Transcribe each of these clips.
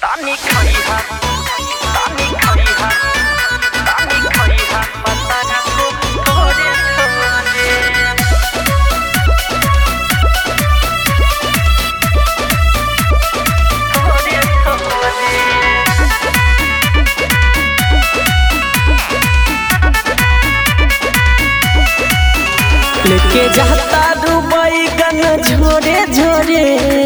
Tani khaiha, tani khaiha, tani khaiha, patana ko thode thode. Thode thode. लेके जाता Dubai गन झोरे झोरे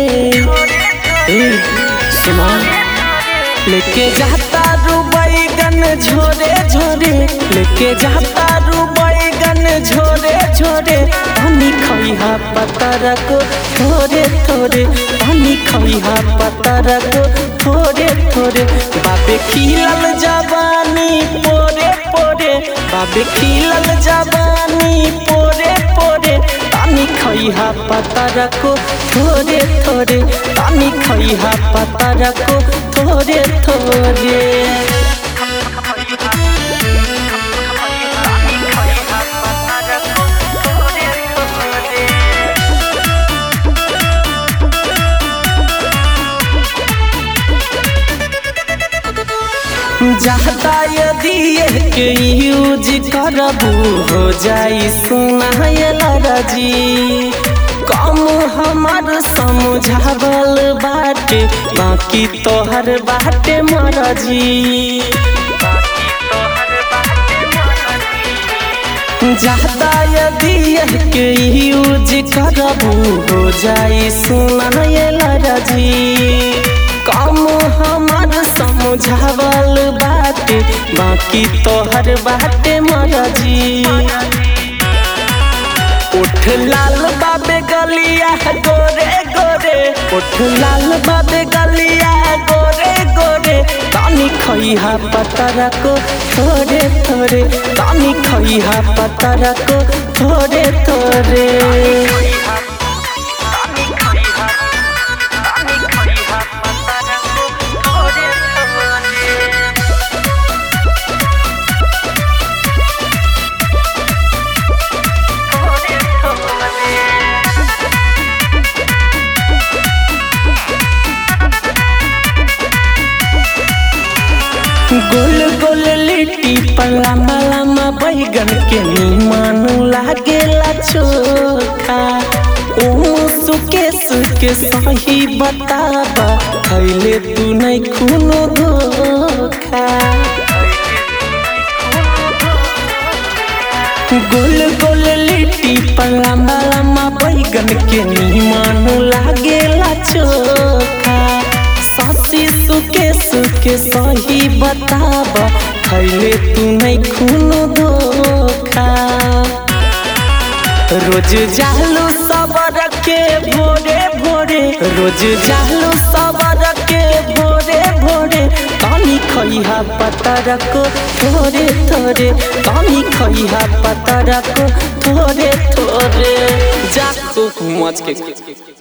ए सुना लेके जाता दुबई गन झोरे झोरे लेके जाता दुबई गन झोरे झोरे पानी खइहा पतर को थोरे थोरे पानी खइहा पतर को थोरे थोरे बाबे खिलल जवानी पोरे पोरे बाबे खिलल जवानी पोरे पोरे पानी खइहा पतर को थोरे थोरे पानी खइहा पतर को थोरे थोरे Tani khaiha, patana ko thode thode. जाता यदि के यूज करबू हो जाई सुनायल राजी कम हमार समझावल बाटे बाकी तोहर बाटे मरजी जाता यदि के यूज करबू हो जाई सुनायल राजी कम हमार समझावल बाटे बाकी तोहर बाटे मरजी उठ लाल बाबे गलिया गोरे गोरे उठ लाल बाबे गलिया गोरे गोरे तानी खइहा पतर को थोड़े थोड़े तानी खइहा पतर को थोड़े थोड़े Tani khaiha, tani khaiha, patana ko thode thode. Thode thode. गोल गोल लिट्टी पला मलामा बैगन के निमन लागेला चोखा ओ सुके सुके सही बताबा खैले तू नहीं खूनो धोखा गोल गोल लिट्टी पला मलामा बैगन के निमन लागेला चोखा सासी सुके सुके सही बताबा खैले तू नहीं खूनो धोखा रोज जालू सबर के भोरे भोरे रोज जालू सबर के भोरे भोरे पानी खइहा पतर को थोरे थोरे पानी खइहा पतर को थोरे थोरे जा तू मच के